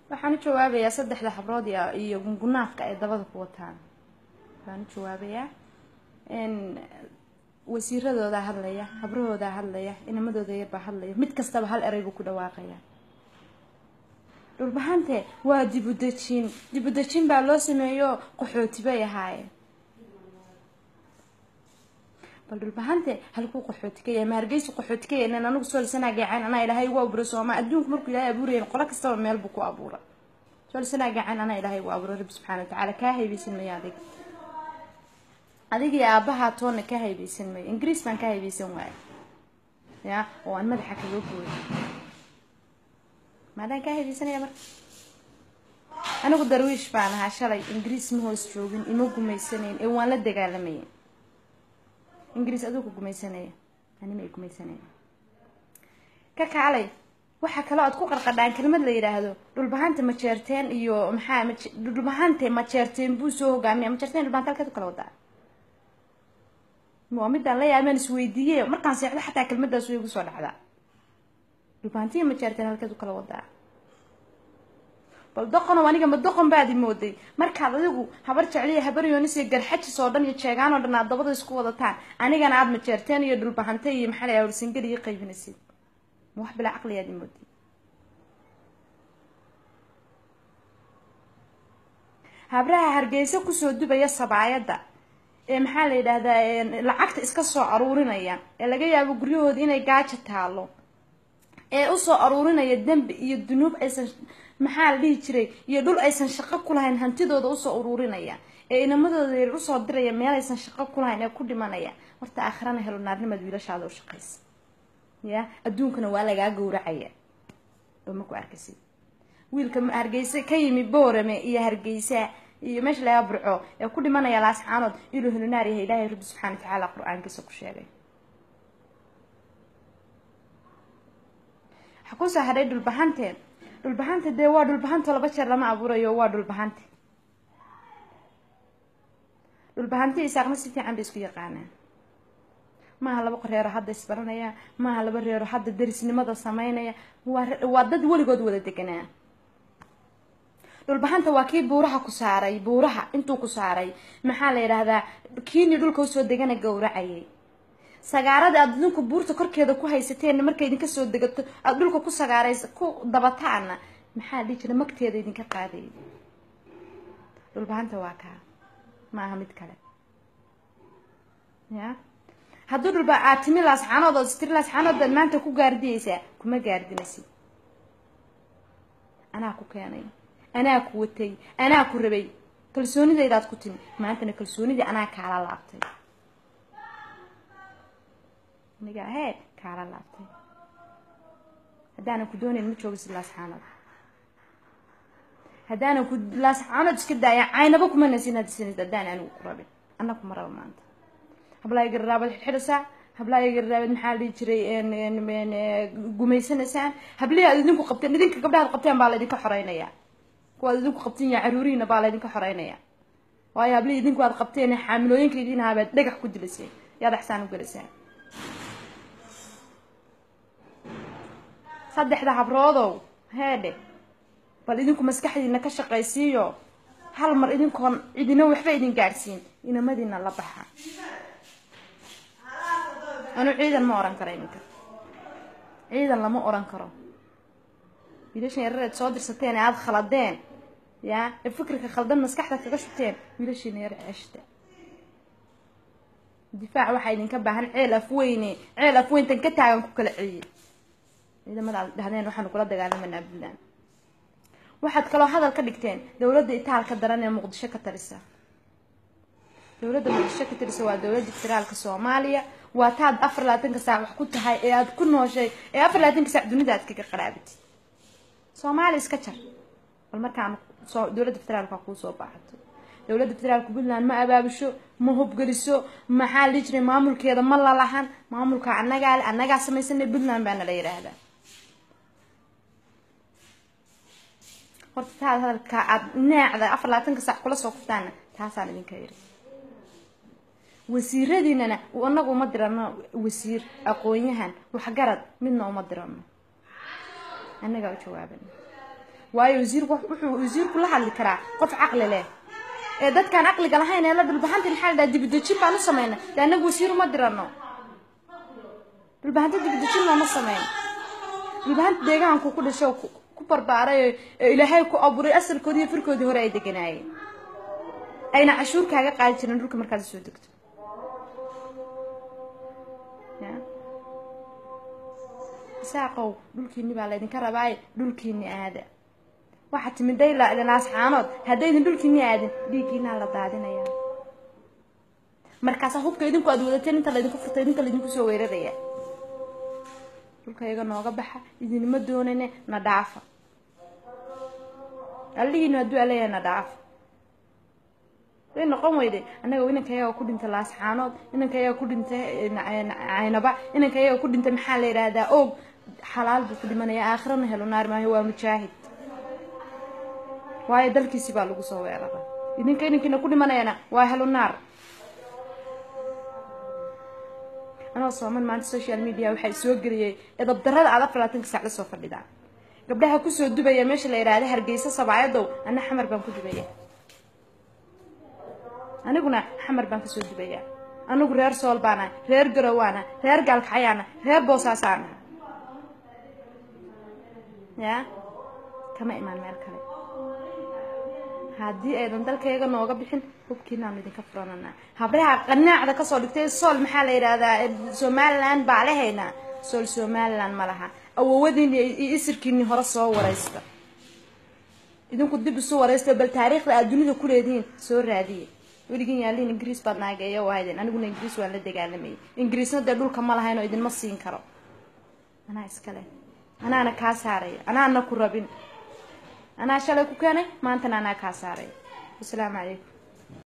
waxaan u jawaabayaa saddexda habrood iyo iyo gungunaafka ay dabada ku wataan waxaan u jawaabayaa wasiiradoodaa hadlaya habrahoodaa hadlaya inamadooda yarbaa hadlaya mid kastaba hal erey buu ku dhawaaqaya dhulbahante waa dibudejin dibudejin baa loo sameeyo qaxooti bay ahaayeen bal dhulbahante halkuu qaxooti ka yahay ma hargeysu qaxooti ka yahay anagu soolsanaa gaacaan anaa ilaahay ugu abuuray sooma adduunku markuu ilaahay abuurayen qolo kastaba meel buu ku abuura soolsanaa gaacaan anaa ilaahay ugu abuuray rabbi subxana watacaala kaa haybeysan maya adig adigii aabahaa toonna ka haybeysan mayo ingiriis baan ka haybeysan waaya ya oo aan madaxa kaga gooyo maadaan kaa haybeysanaya marka anigu darwiish baan ahaa shalay ingiriis ma hoos joogin ima gumaysanayn ee waan la dagaalamayay ingiriis aduu ku gumaysanaya anima ay gumaysanaya ka kaalay waxaa kaloo aad ku qarqadhaan kelmad la yidhaahdo dhulbahanta majeerteen iyo maxaa dhulbahante majeerteen buu soo hogaamiya majeerteen dhulbahanta halkeed u kala wadaa waa midaan la yaabaan isweydiiye markaan seexdo xataa kelmadaas way igu soo dhacdaa dhulbahantiya majeerteen halkeed u kala wadaa bal doqonow aniga ma doqon baadi mooday markaad adigu habar jecliya habar yoonis iyo garxajis oo dhan iyo jeegaan oo dhan aad dabada isku wadataan anigana aada majeerteen iyo dhulbahante iyo maxaa la warsingal iyo qaybinaysid ma wax bilaa caqliyaadi mooday habraha hargeysa kusoo dubaya sabaayadda ee maxaa la yidhaahdaa lacagta iska soo aruurinaya ee laga yaabo guryahooda inay gaajo taalo ee usoo aruurinaya dembi iyo dunuub aysan maxaa la dhihi jiray iyo dhul aysan shaqo ku lahayn hantidooda usoo uruurinaya ee inamadooda yar usoo diraya meel aysan shaqo ku lahayn ee ku dhimanaya horta aakhirana helo naarnimaad wiilashaada u shaqaysa ya adduunkana waa lagaa gowracaya oo ma ku arkaysid wiilka hargeysa ka yimi boorame iyo hargeysa iyo meesha lagaa burco ee ku dhimanaya laascaanood inuu helo naar yahay ilaahay rabbi subxana watacaala qur-aankiisa ku sheegay waxaa kusoo hadhay dhulbahanteed dhulbahanta dee waa dhulbahanto laba jeer lama abuurayo waa dhulbahante dhulbahanti isaaqna si fiican bay isku yaqaanaan maaha laba reero hadda isbaranaya maaha laba reero hadda derisnimada sameynaya waa waa dad weligood wada deganaa dhulbahanta waa kii buuraha ku saaray buuraha intuu ku saaray maxaa la yidhaahdaa kiini dhulka usoo degana gowracayay sagaarada aada idinku buurta korkeeda ku haysateen markay idinka soo degato aada dhulka ku sagaarays ku dabataana maxaa dhihi jira magteeda idinka qaaday dhulbahanta waa kaa ma aha mid kale ya hadduu dhulba aad timi laascaanood ood istiri laascaanood baad maanta ku gaardiyeysaa kuma gaardinaysid anaa ku keenay anaa ku watay anaa ku rabay kalsoonidaydaad ku timi maantana kalsoonidii anaa kaala laabtay aniga hee kaala laabtay haddaanan ku doonayn ma joogisid laascaanood haddaanan ku laascaanood iska daaya caynaba kuma nasin hadisanid haddaan anigu ku rabin anna kuma raba maanta hablaaya gararaabad xidxidhasaa hablaaya gararaabad maxaa la dhihi jiray gumaysanaysaan hablihi aad idinku qabteen idinka gabdhahaad qabteen baa laydinka xoreynaya kuwaad idinku qabteen ya caruurihiina baa laydinka xoreynaya waayo hablihi idinku aad qabteen xaamilooyinka idin haabaad dhagax ku dilayseen yaad axsaan u gelaysaan saddexda habroodow heedhe bal idinku maskaxdiina ka shaqaysiiyo hal mar idinkoon cidina waxba idin gaadhsiin inamadiina la baxa anuu ciidan ma oran karo iminka ciidan lama oran karo wiilashan yarareed soo dirsateen ee aada khaladeen ya ee fikirka khaldan maskaxda kaga shubteen wiilashiina yar ceshta difaac waxaa idinka baahan ceel afweyne ceel afweyntan ka taagan ku kala celiyay ciidamada aad dhahdeen waxaanu kula dagaalamanaa puntland waxaad kaloo hadal ka dhigteen dowladda itaalka daran ee muqdisho ka talisa dowladda muqdisho ka talisa waa dowladda federaalka soomaaliya waa taad afar labaatanka saac wax ku tahay ee aada ku nooshay ee afar labaatanka saac dunida aad kaga qaraabitid soomaaliya iska jar bal markaan soo dowladda federaalka kuu soo baaxato dowladda federaalka puntland ma abaabusho ma hubgeliso maxaa la jiray maamulkeeda ma lalahan maamulka annagaa le annagaa samaysanay puntland baana la yidhaahdaa horta taad hadalka aada neecda afar labaatanka saac kula soo kuftaana taasaan idinka yidhi wasiiradiinana anagu uma dirano wasiir aqoon-yahan waxgarad midna uma dirano annagaa u jawaabana waayo wasiirku wuxuu wasiirku la hadli karaa qof caqli leh ee dadkaan caqliga lahayn ee la dhulbahanta maxaa la dhaha dibidejin baan u samayna de annagu wasiir uma dirano dhulbahanta dibidejin looma samayn dhulbahanta deegaanku ku dhasho ku barbaaray ee ilaahay ku abuuray asalkoodii iyo firkoodii hore ay deganaayeen ayna cashuur kaaga qaadi jirin dhulka markaad soo degto isaaqow dhulkiini baa laydinka rabaaye dhulkiini aada waxaa timid dayla idinaasxaanood haddaydin dhulkiini aadin dhiiggiinaa la daadinaya markaasaa hubka idinku aad wadateen inta laydinku furta idinka laydinku soo weeraraya dhulka iyaga nooga baxa idinma doonane na dhaafa allihiinu hadduu aleeyahay na dhaafa way noqon weyde annaga inanka iyaga ku dhintay laasxaanood inanka iyaga ku dhintay caynaba inanka iyaga ku dhintay maxaa la yidhaahdaa oog xalaal buu ku dhimanaya aakhirana helo naar maayo waa mujaahid waayo dalkiisi baa lagu soo weerara idinka inankiina ku dhimanayana waa helo naar anoo sooman maanta social media waxaa soo geliyay edabdarada aad afar labaatanka saac la soo fadhidaa gabdhaha kusoo dubaya meesha la yidhaahda hargeysa sabaayadow ana xamar baan ku dubaya aniguna xamar baan kasoo dubaya anigu reer sool baana reer garowaana reer gaalkacayaana reer boosaasaana ya kama imaan meel kale haddii aydan dalkayga nooga bixin hubkiinaanu idinka furananaa habraha qanaacda kasoo dhigtay sool maxaa la yidhaahdaa somalilan baa lehaynaa sool somalilan ma laha awowadiini iyo isirkiini hore soo waraysta idinku dib isu waraysta bal taariikhda aad dunida ku leedihiin soo raadiye weligin yaaliin ingiriis baad naageeyo wahaydeen aniguna ingiriis waan la dagaalamayay ingiriisna dee dhulka ma lahayn oo idinma siin karo anaa iskale anaana kaa saaraya anaana ku rabin anaa shalay ku keenay maantana anaa kaa saaraya wasalaamu calaykum